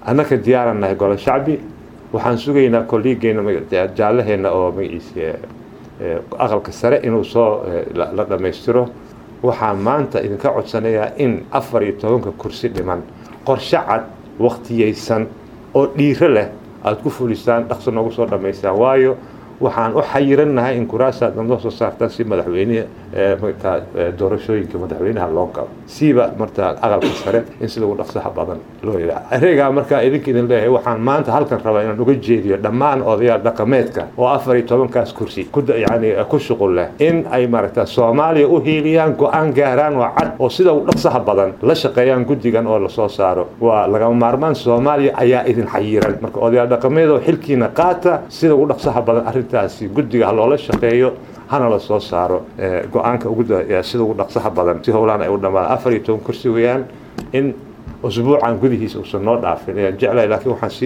annaka diyaaran nahay golo shacbi waxaan sugaynaa kolliigeena jaallaheena oo magaciisa aqalka sare inuu soo la dhammaystiro waxaan maanta idinka codsanayaa in afar iyo tobanka kursi dhiman qorshe cad wakhtiyaysan oo dhiiro leh aada ku fulisaan dhaqso noogu soo dhammaystaan waayo waxaan u xayirannahay in kuraasaad noo soo saartaan si madaxweyne martaa doorashooyinka madaxweynaha loo galo siiba martaa aqalka sare in sida ugu dhaqsaha badan loo yidhaha ereygaa markaa idinka idin leeyahay waxaan maanta halkan rabaa inaan uga jeediyo dhammaan odayaal dhaqameedka oo afar iyo tobankaas kursi yani ku shuqul leh in ay maaragta soomaaliya u hiiliyaan go-aan gaaraan oo cad oo sida ugu dhaqsaha badan la shaqeeyaan guddigan oo lasoo saaro waa lagama maarmaan soomaaliya ayaa idin xayiran marka odayaal dhaqameed oo xilkiina qaata sida ugu dhaqsaha badan arrintaasi guddiga ha loola shaqeeyo hana la soo saaro go-aanka sida ugu dhaqsaha badan si howlaan ay u dhammaan afar iyo toban kursi weeyaan in usbuucan gudihiisa uusan noo dhaafin ayaan jeclahay laakiin waxaan